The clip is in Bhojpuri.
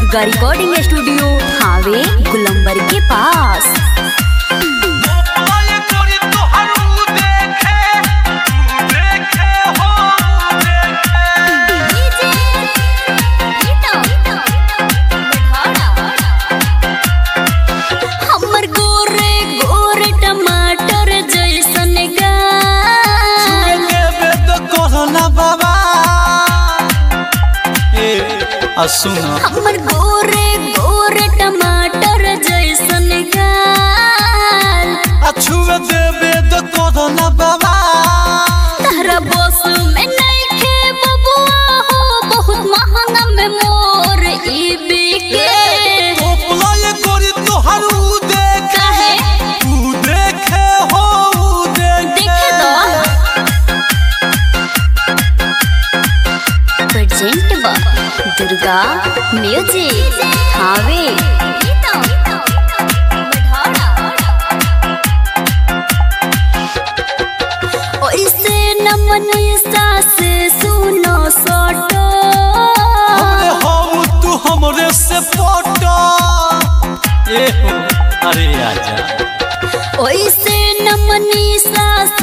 दुर्गा रिकॉर्डिंग स्टूडियो हावे गुलंबर के पास ओए गोरी तोहर ऊ देखे ऊ देखे हो ऊ देखे हमर गोरे गोरे टमाटर जैसन गाल देवे तो कोरोना बाबा ए आ सुना हमर गोरे गोरे टमाटर जैसन गाल अछुए देवे तो कोरोना बाबा तारा बस में नइखे बबुआ हो बहुत महंगा में मोर ई बिके ओए गोरी तोहर ऊ देखे काहे ऊ देखे हो ऊ देखे देखे दो प्रेजेंट बा दुर्गा म्यूजिक हावे ओइसे न मनीषा से सुनो सोटो हमरे हो तू हमरे से पटो ए हो अरे आजा ओइसे न मनीषा